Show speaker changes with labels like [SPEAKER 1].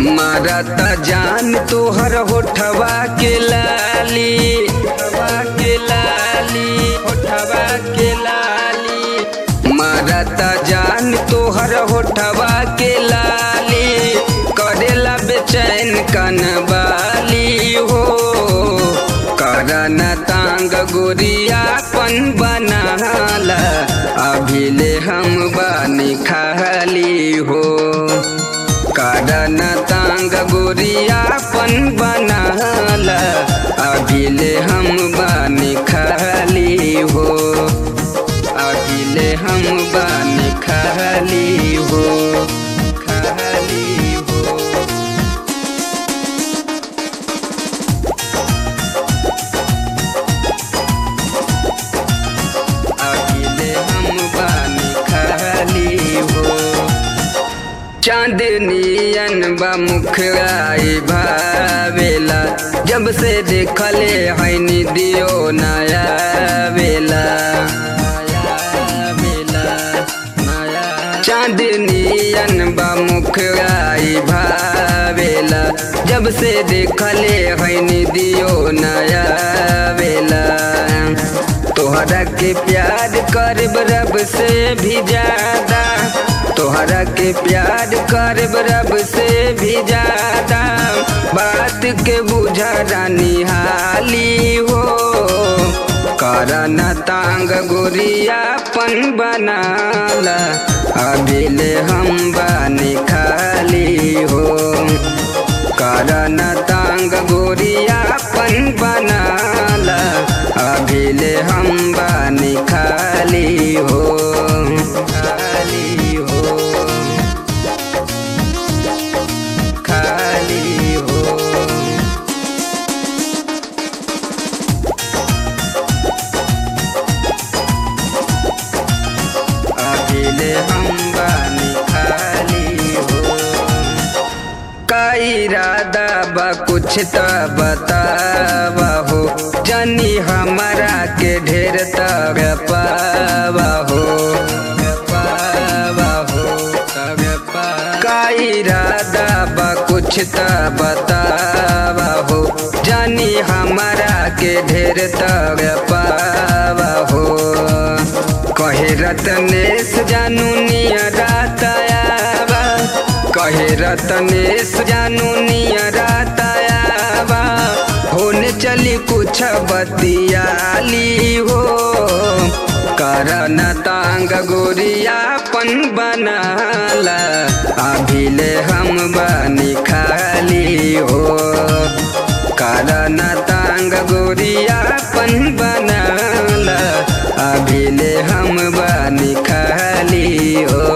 [SPEAKER 1] मारता जान तोहर होठवा के लाली होठवा के लाली होठवा के लाली मारता जान तोहर होठवा के लाली करेला बेचैन कनवाली हो करन तांग गोरियापन बनाला अभिले हम बानी खाली हो करन तांग गोरियापन बनाला अभिले हम बानी खाली हो अभिले हम बानी खाली हो खाली हो अकेले हम बानी खाली हो चांदनियन बा मुखराई भावेला जब से देखले हैनी दियो नया बेला चांदनियन बा मुखराई भावेला जब से देखले हैनी दियो नया बेला तोहरा के प्यार करब रब से भी ज्यादा तोहरा के प्यार करब रब से भी ज्यादा बात के बुझा रानी हाली हो करन तांग गोरियापन बनाला अभिले हम बानी खाली हो करन तांग गोरियापन बनाला अभिले हम बानी खाली हो खाली हो खाली हो अकेले हम बानी खाली हो का इरादा बा कुछ त बतावा हो जनी हमारा के ढेर तग पावा हो पावा हो तग पावा। का इरादा बा कुछ त बतावा हो जानी हमारा के ढेर तग पावा हो कहे रतनेश जानू नियरातायाबा कहे रतनेश जानू नियरातायाबा होने चली कुछ बतियाली हो करन तांग गोरियापन बनाला अभिले हम बानी खाली हो करन तांग गोरियापन बनाला अभिले हम बानी खाली हो